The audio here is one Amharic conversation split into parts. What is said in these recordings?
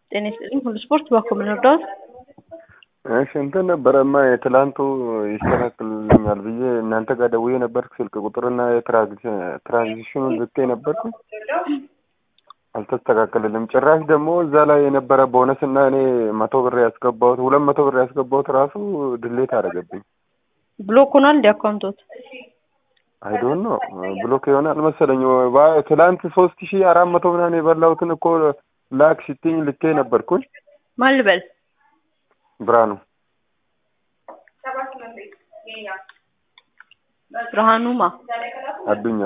ጤና ይስጥልኝ። ሁሉ ስፖርት ባኮ ምን ወዳሁት እሺ እንትን ነበረማ የትላንቱ ይስተካክልልኛል ብዬ እናንተ ጋር ደውዬ ነበር። ስልክ ቁጥርና የትራንዚሽኑን ልኬ ነበርኩ አልተስተካከልልም። ጭራሽ ደግሞ እዛ ላይ የነበረ ቦነስ እና እኔ መቶ ብር ያስገባሁት ሁለት መቶ ብር ያስገባሁት ራሱ ድሌት አደረገብኝ። ብሎክ ሆኗል እንዲ አካውንቶት አይዶን ነው ብሎክ የሆነ አልመሰለኝ። ትላንት ሶስት ሺህ አራት መቶ ምናምን የበላሁትን እኮ ላክ ሲትኝ ልኬ ነበርኩኝ። ማን ልበል? ብርሃኑ ብርሃኑማ አዱኛ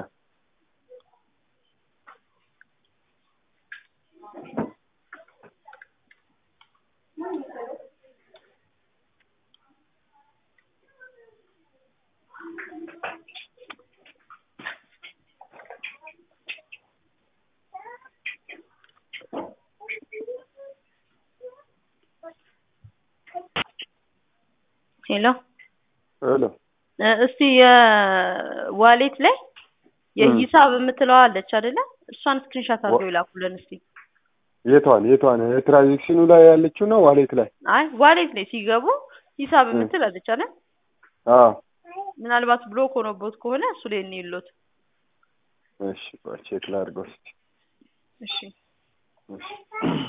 ሄሎ ሄሎ እስቲ የዋሌት ላይ የሂሳብ የምትለዋ አለች አይደለ? እሷን ስክሪንሻት አድርገው ይላኩልን እስቲ። የቷን የቷን የትራንዚክሽኑ ላይ ያለችው ነው ዋሌት ላይ? አይ ዋሌት ላይ ሲገቡ ሂሳብ የምትል አለች አይደል? አዎ ምናልባት ብሎክ ሆኖቦት ከሆነ እሱ ላይ እንይሎት። እሺ ቼክ ላድርገው እስኪ። እሺ እሺ